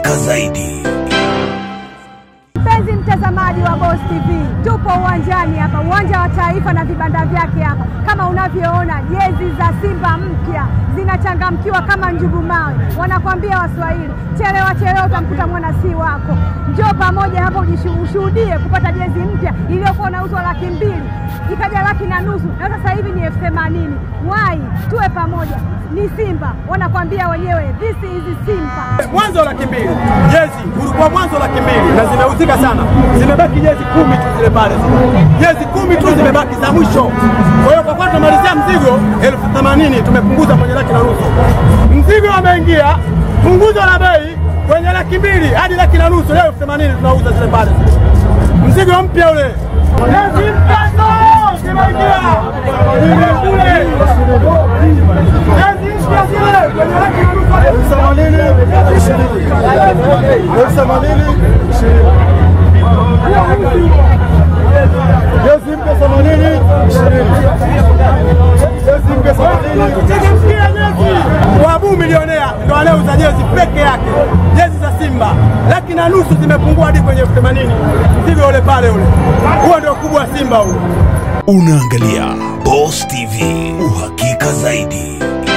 uhakika zaidi. Mpenzi mtazamaji wa Boss TV, tupo uwanjani hapa, uwanja wa Taifa na vibanda vyake hapa. Kama unavyoona jezi za Simba mpya zinachangamkiwa kama njugu mawe. Wanakwambia Waswahili, chelewa chelewa utamkuta mwana si wako. Njoo pamoja hapa ushuhudie kupata jezi mpya iliyokuwa inauzwa laki mbili ikaja laki na nusu na sasa hivi ni elfu themanini. Wai, tuwe pamoja, ni Simba, wanakwambia wenyewe, this is Simba. mwanzo laki mbili jezi ulikuwa mwanzo laki mbili na zimeuzika sana, zimebaki jezi kumi tu zile pale, zile jezi kumi tu zimebaki za mwisho. Kwa hiyo kwa kuwa tunamalizia mzigo elfu themanini tumepunguza kwenye laki na nusu. Mzigo wameingia punguzo la bei kwenye laki mbili hadi laki na nusu, leo elfu themanini tunauza zile pale, zile mzigo mpya ule jezi mpya ndo zimeingia Zile kule jezi mpya zile kwenye laki na nusu elfu themanini elfu themanini jezi mpya themanini jezi mpya themanini Tegemkia jezi Wabu milionea ndo anayeuza jezi peke yake, jezi za Simba laki na nusu zimepungua hadi kwenye elfu themanini mzigo ule pale ule, huo ndio kubwa wa Simba huo. Unaangalia Boss TV, uhakika zaidi.